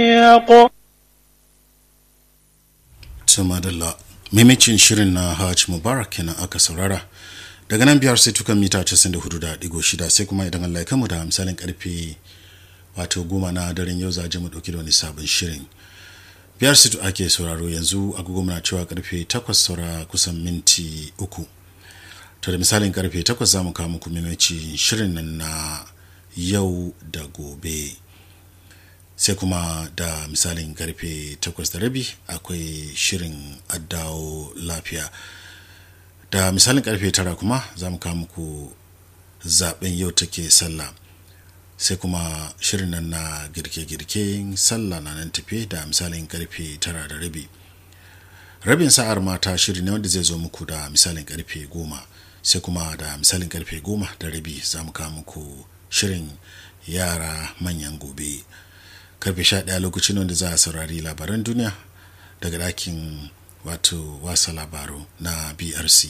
Tumadalla maimacin shirin na Hajj Mubarak kenan aka saurara daga nan biyar sai tukan mita 94.6 sai kuma idan Allah ya kamu da misalin karfe wato goma na daren yau za mu dauki da wani sabon shirin biyar situ ake sauraro yanzu agogo muna cewa karfe 8 saura kusan minti uku to da misalin karfe 8 za mu kawo muku maimacin shirin nan na yau da gobe sai kuma da misalin karfe 8 da rabi akwai shirin addawo lafiya da misalin karfe 9 kuma za mu kawo muku zaben yau take sallah sai kuma shirin nan na girke-girke sallah na nan tafe da misalin karfe 9 da rabi rabin sa'ar mata shiri ne wanda zai zo muku da misalin karfe 10 sai kuma da misalin karfe 10 da rabi za mu kawo muku shirin yara manyan gobe karfe 11 lokacin wanda za a saurari labaran duniya daga ɗakin wato wasa labaru na brc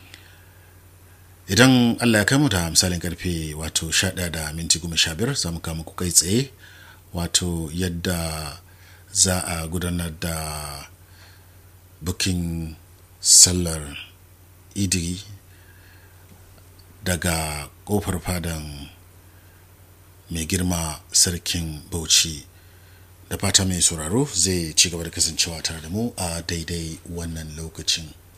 idan allah ya kai mu da misalin karfe wato 11 da minti 15 za mu kama ku kai tsaye wato yadda za a gudanar da bukin sallar idi daga kofar fadan mai girma sarkin bauchi da fata mai sauraro zai ci gaba da kasancewa tare da mu a daidai wannan lokacin